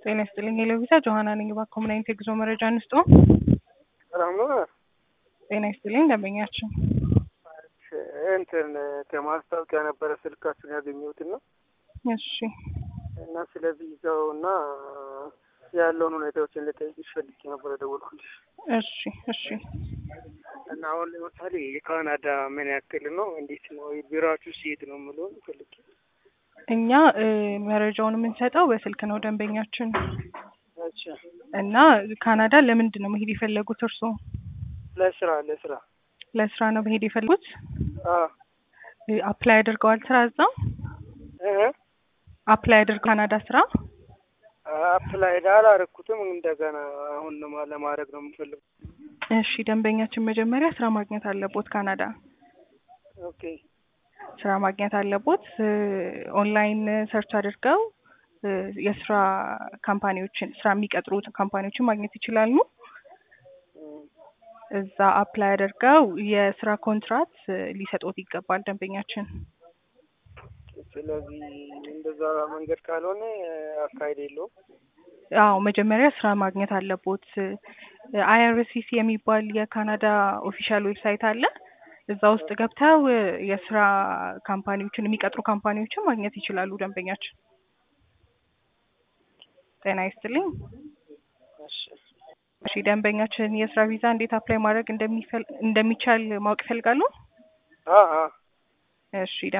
ጤና ይስጥልኝ የለቪዛ ጆሀና ነኝ። እባክዎ ምን አይነት የጉዞ መረጃ እንስጦ? ሰላም ነው። ጤና ይስጥልኝ ደንበኛችን እንትን ከማስታወቂያ ነበረ ስልካችሁን ያገኘሁትና እሺ እና ስለ ቪዛው እና ያለውን ሁኔታዎችን ልጠይቅሽ ፈልጌ ነበረ ደወልኩልሽ። እሺ እሺ እና አሁን ለምሳሌ የካናዳ ምን ያክል ነው? እንዴት ነው? ቢሮአችሁ ሲሄድ ነው የምለውን ፈልጌ እኛ እ መረጃውን የምንሰጠው በስልክ ነው ደንበኛችን አቻ እና ካናዳ ለምንድን ነው መሄድ የፈለጉት እርስዎ? ለስራ ለስራ ለስራ ነው መሄድ የፈለጉት? አ እ አፕላይ አድርገዋል ስራ እዛ? እህ አፕላይ አድርገው ካናዳ ስራ? አፕላይ አላረኩትም። እንደገና አሁን ለማ- ለማድረግ ነው የምፈልገው። እሺ ደንበኛችን መጀመሪያ ስራ ማግኘት አለቦት ካናዳ ኦኬ ስራ ማግኘት አለቦት። እ ኦንላይን ሰርች አድርገው እ የስራ ካምፓኒዎችን ስራ የሚቀጥሩ ካምፓኒዎችን ማግኘት ይችላሉ። እም፣ እዛ አፕላይ አድርገው የስራ ኮንትራት እ ሊሰጡት ይገባል ደንበኛችን። ስለዚህ እንደዛ መንገድ ካልሆነ አካሄድ የለውም። አዎ መጀመሪያ ስራ ማግኘት አለቦት። አይአርሲሲ የሚባል የካናዳ ኦፊሻል ዌብሳይት አለ። እዛ ውስጥ ገብተው እ የስራ ካምፓኒዎችን የሚቀጥሩ ካምፓኒዎችን ማግኘት ይችላሉ ደንበኛችን። ጤና ይስጥልኝ። እሺ እሺ ደንበኛችን የስራ ቪዛ እንዴት አፕላይ ማድረግ እንደሚፈል እንደሚቻል ማወቅ ይፈልጋሉ? አ አ እሺ